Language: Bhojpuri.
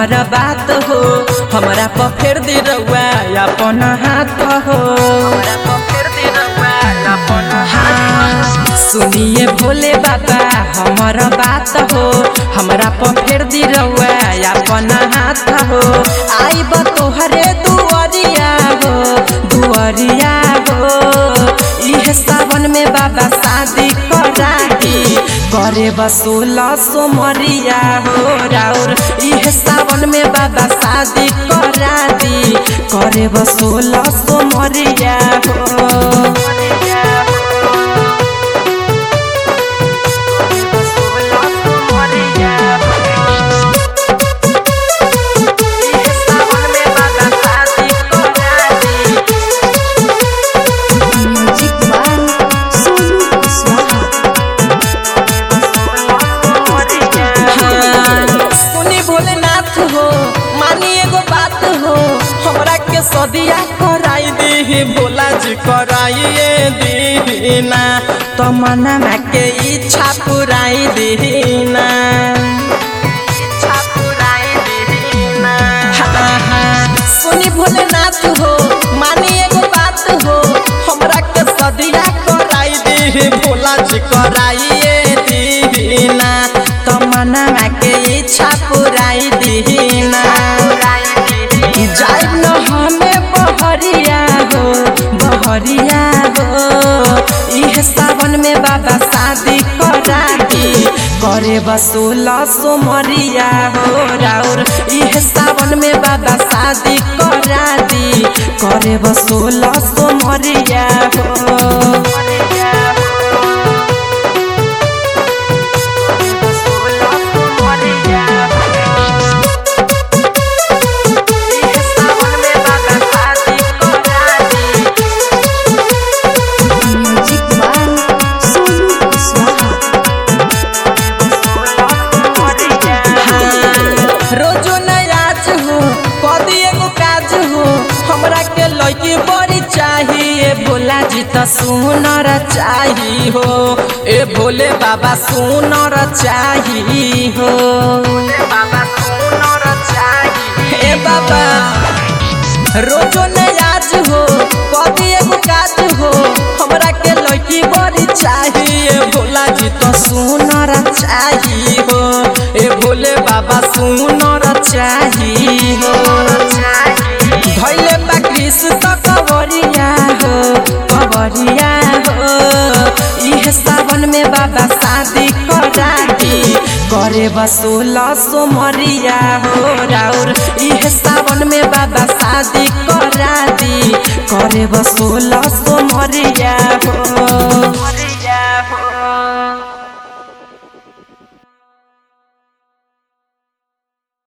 हमारा बात हो हमारा पर फेर दे रउआ अपन हाथ हो हाँ, सुनिए भोले बाबा हमारा बात हो हमारा पर फेर दी रउआ अपन हाथ हो आई बा तोहरे दुआरिया हो दुआरिया हो इह सावन में बाबा शादी करा दी करे बसोला सोमरिया हो राउर इह सावन में बाबा शादी करा दी करे बसोला सोमरिया हो म्यूजिक बाय सोनू कुशवाहा हाँ, सुनी भोलेनाथ हो मानी एगो बात हो हमरा के सदिया कराई दी भोला जी कराइए दीना तो मनमा के इच्छा पुराई दीना हाँ, हाँ, सुनी भोलेनाथ हो मानी एगो बात हो हमरा के सदिया कराई दी भोला जी कराइए दीना तो मनमा के इच्छा पुराई दीना जाइब न हमें बहरिया हो बहरिया हो इह सावन में बाबा शादी करा दी करे बसोला सोमरिया हो राउर इह सावन में बाबा शादी करा दी करे बसोला सोमरिया हो म्यूजिक बाय सोनू कुशवाहा रोजो नयाज हो कदी एगो काज हो हमरा के लड़की बड़ी चाहिए भोला जी तो सुनर चाही हो ए भोले बाबा सुनर चाही हो ए बाबा रोजो नयाज हो कदी एगो काज हो हमरा के लड़की बड़ी चाहिए भोला जी तो सुनर चाही हो ए भोले बाबा सुनर चाही हो धैले बा कृष्ण तो कवरिया हो कवरिया हो इह सावन में बाबा शादी करा दी करे बसोला सोमरिया हो राउर इह सावन में बाबा शादी करा दी करे बसोला सोमरिया हो